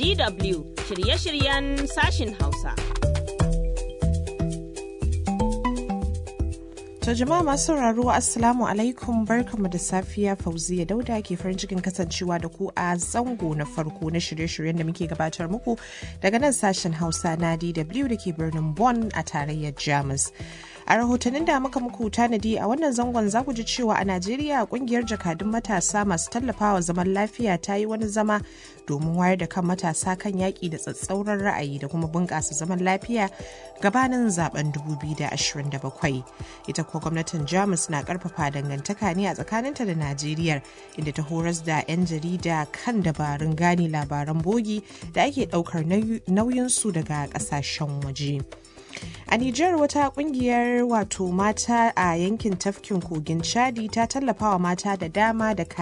DW shirye-shiryen sashin Hausa. To jama'a masu sauraro Assalamu alaikum barkamu da safiya Fauziya Dauda ke farin cikin kasancewa da ku a zango na farko na shirye-shiryen da muke gabatar muku daga nan sashen Hausa na DW da ke birnin Bonn a tarayyar Jamus. A rahotannin da muka muku tanadi a wannan zangon za ku ji cewa a Najeriya kungiyar jakadun matasa masu tallafawa zaman lafiya ta yi wani zama domin wayar da kan matasa kan yaƙi da tsatsauran ra'ayi da kuma bunƙasa zaman lafiya gabanin zaben 2027. Ita kuwa gwamnatin Jamus na ƙarfafa dangantaka ne a tsakaninta da Najeriya inda ta horas da 'yan jarida kan dabarun gane labaran bogi da ake ɗaukar nauyinsu daga ƙasashen waje. A Nijar wata kungiyar wato mata a yankin tafkin kogin Chadi ta tallafawa mata da dama da